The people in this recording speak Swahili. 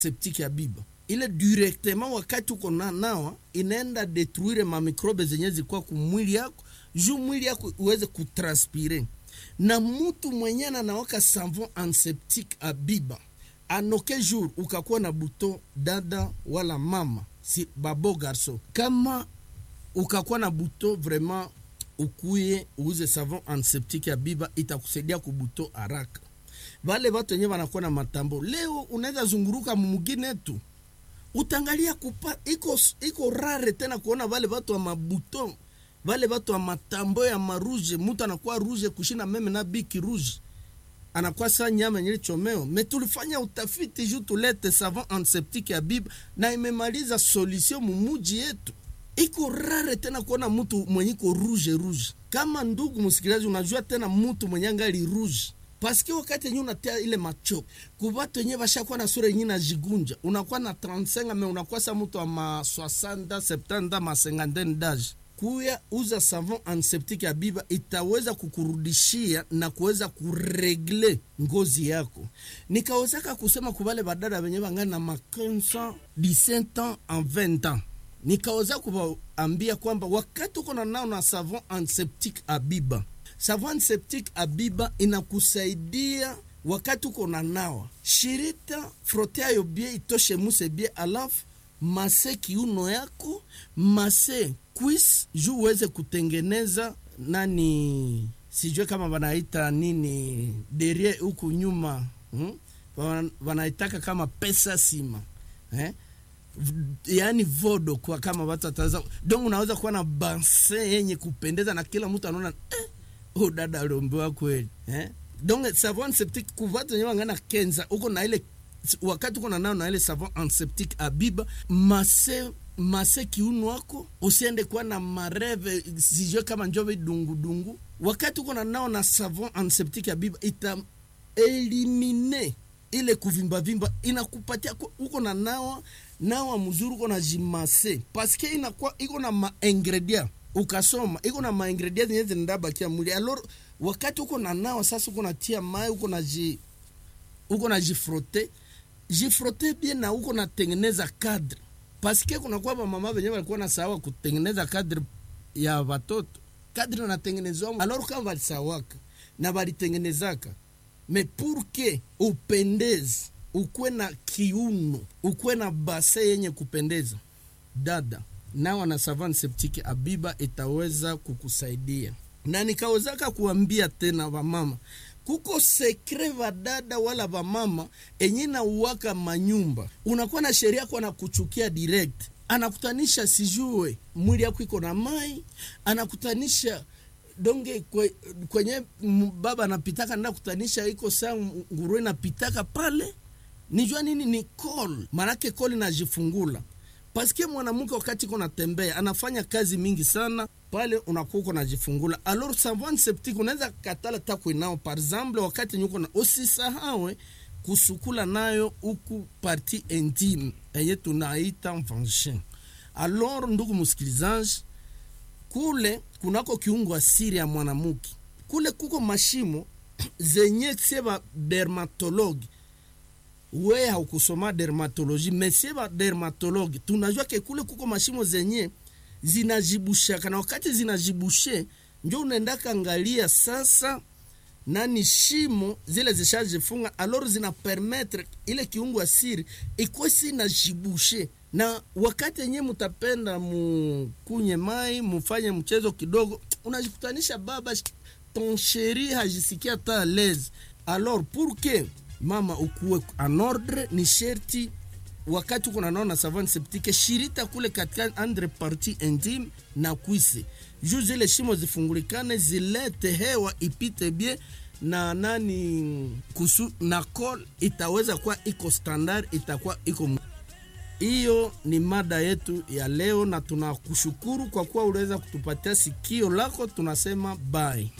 septique ya biba ile directement wakati uko na nawa inaenda detruire mamikrobe zenye zikuwa kumwili yako juu mwili yako uweze kutranspire na mutu mwenye anawaka savon antiseptique abiba anoke jour ukakuwa na buto dada wala mama si babo garso kama ukakuwa na buto vraiment ukuye uuze savon antiseptique ya biba itakusaidia kubuto haraka vale vatu wenyewe wanakuwa na matambo leo unaweza zunguruka mumugine tu utangalia kupa iko, iko rare tena kuona vale vatu wa mabuto vale vatu wa matambo ya maruje mutu anakuwa ruje kushina meme na biki ruje anakuwa sa nyama yenye chomeo me tulifanya utafiti juu tulete savon antiseptique ya biba na imemaliza solution mumuji yetu iko rare tena kuona mtu mwenye iko rouge rouge kama ndugu msikilizaji unajua tena mtu mwenye angali rouge paske wakati yenye unatia ile macho kubatu yenye bashakuwa na sura yenye najigunja unakuwa na 35 me unakuwa sa mtu wa ma 60 70 ma 50 d'age kuya uza savon antiseptique ya biba itaweza kukurudishia na kuweza kuregle ngozi yako nikawezaka kusema kubale badada venye bangana na ma 15 17 ans en 20 ans nikaweza kuwaambia kwamba wakati uko na nao na savon antiseptique abiba savon antiseptique abiba inakusaidia wakati uko na nawa shirita frote ayo bie itoshe muse bie alafu mase kiuno yako mase quis juu uweze kutengeneza nani sijue kama wanaita nini derie huku nyuma hmm? wanaitaka kama pesa sima eh? yaani vodo kwa kama watu wataweza donc unaweza kuwa na banse yenye kupendeza na kila mtu anaona eh, oh, dada aliombewa kweli eh? donc savon antiseptique kuvatu wenyewe wangana kenza uko na ile wakati uko na nao na ile savon antiseptique abiba mase mase kiuno wako usiende kuwa na mareve sijue kama njove dungudungu wakati uko na nao na savon antiseptique abiba ita elimine ile kuvimbavimba inakupatia uko na nawa nawa mzuri uko na jimase paske inakuwa iko na maingredient ukasoma iko na maingredient zenye zinabakia mwili alors wakati uko na nawa sasa uko natia mai uko na ji uko na jifrote jifrote bien na uko natengeneza cadre paske kunakuwa bamama venye walikuwa na sawa kutengeneza cadre ya watoto cadre natengenezwa alors kama walisawaka na walitengenezaka me pour que upendeze ukuwe na kiuno ukuwe na base yenye kupendeza dada nawa na savane septike abiba itaweza kukusaidia na nikawezaka kuambia tena vamama kuko sekre vadada wala vamama enye nauwaka manyumba unakuwa na sheria kwa na kuchukia direct anakutanisha sijue mwili yako iko na mai anakutanisha donge kwe, kwenye baba anapitaka nda kutanisha iko saa nguruwe napitaka pale nijua nini ni call manake call inajifungula paske mwanamke wakati iko natembea anafanya kazi mingi sana pale unakuwa uko najifungula alors savon septique unaweza katala takwe nao par exemple wakati nyuko na usisahawe kusukula nayo huku parti intime enye tunaita vagin alors ndugu msikilizaji kule kunako kiungo asiri ya mwanamke kule kuko mashimo zenye seba dermatologi we haukusoma dermatoloji mesie ba dermatologi tunajua ke kule kuko mashimo zenye zinajibushaka na wakati zinajibushe njo unaendaka angalia sasa nani shimo zile zishajifunga alor zina permettre ile kiungo asiri ikosi inajibushe na wakati yenyewe mutapenda mukunye mai mufanye mchezo kidogo unajikutanisha baba ton sheri hajisikia ta lese alors pour que mama ukuwe en ordre ni sherti wakati uko nanaona savane septike shirita kule katika andre parti intime na kwise juu zile shimo zifungulikane zilete hewa ipite bie na nani kusu na col itaweza kuwa iko standard itakuwa iko hiyo ni mada yetu ya leo na tunakushukuru kwa kuwa uliweza kutupatia sikio lako tunasema bye